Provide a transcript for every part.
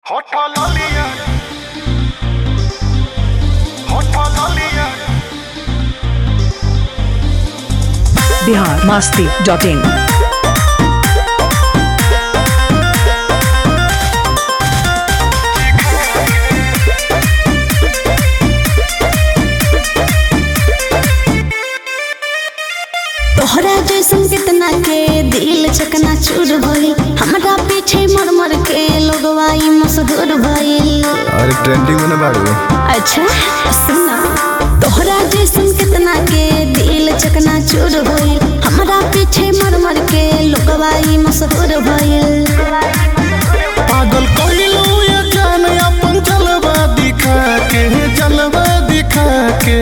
Hotalalia. Hotalalia. Bihar Masti dot in तोहरा जैसन कितना के दिल चकना चूर भइल हमरा पीछे मर मर के लोगवा ई मशहूर भइल अरे ट्रेंडिंग में ना बाड़ू अच्छा सुना तोहरा जैसन कितना के दिल चकना चूर भइल हमरा पीछे मर मर के लोगवा ई मशहूर भइल पागल कइलू ये जान अपन जलवा दिखा के जलवा दिखा के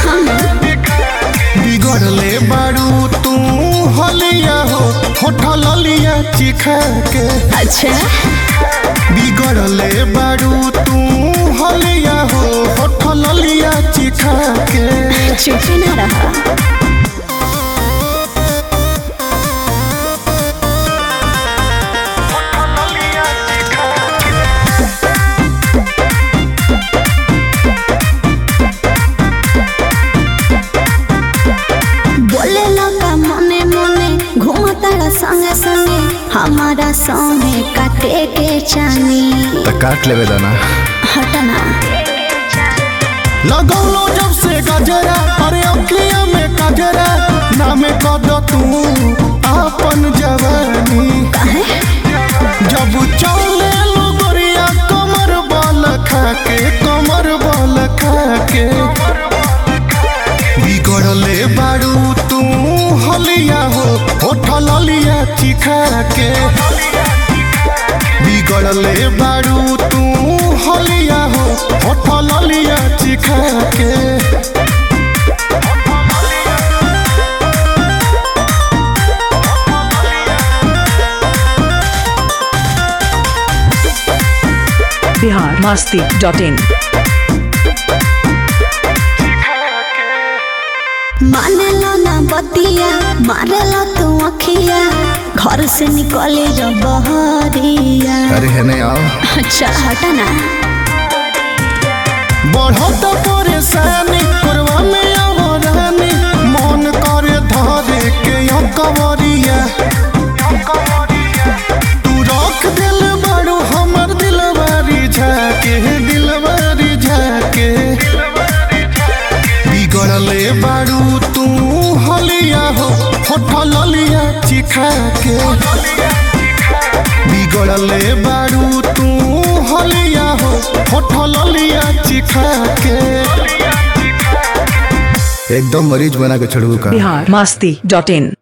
बिगड़ले बाड़ू तू हलिया हो होठलिया चिखा के अच्छा बिगड़ले बाड़ू तू हलिया हो होठलिया चिखा के चुप ना रहा बोले लगा मने मने घूमता संगे संगे हमारा संगे काटे के चानी तो काट लेवे दाना हटना लगौलो जब से गजरा अरे अखिया में कजरा नाम कद तू अपन जवानी काहे जब चले लो गोरिया कमर बल खाके कमर बल खाके बिगड़ले बाड़ू तू हलिया हो होठल लिया चिखा के बिगड़ले बाड़ू तू हलिया हो होठल लिया चिखा के बिहार मस्ती डॉट इन माने लो ना बतिया मारे लो तू अखिया घर से निकले जो बहरिया अरे है नहीं आओ अच्छा हटना बढ़त परेशानी करवा में आवरानी मन करे धरे के यो कवरिया तू रख दिल बड़ू हमर दिलवारी झाके दिलवारी झाके बिगड़ले बाड़ू तू हलिया हो होठल लिया चिखा के बिगड़ले बाड़ू तू हलिया हो होठल लिया चिखा के एकदम मरीज बना के छोड़ू का बिहार मस्ती डॉट इन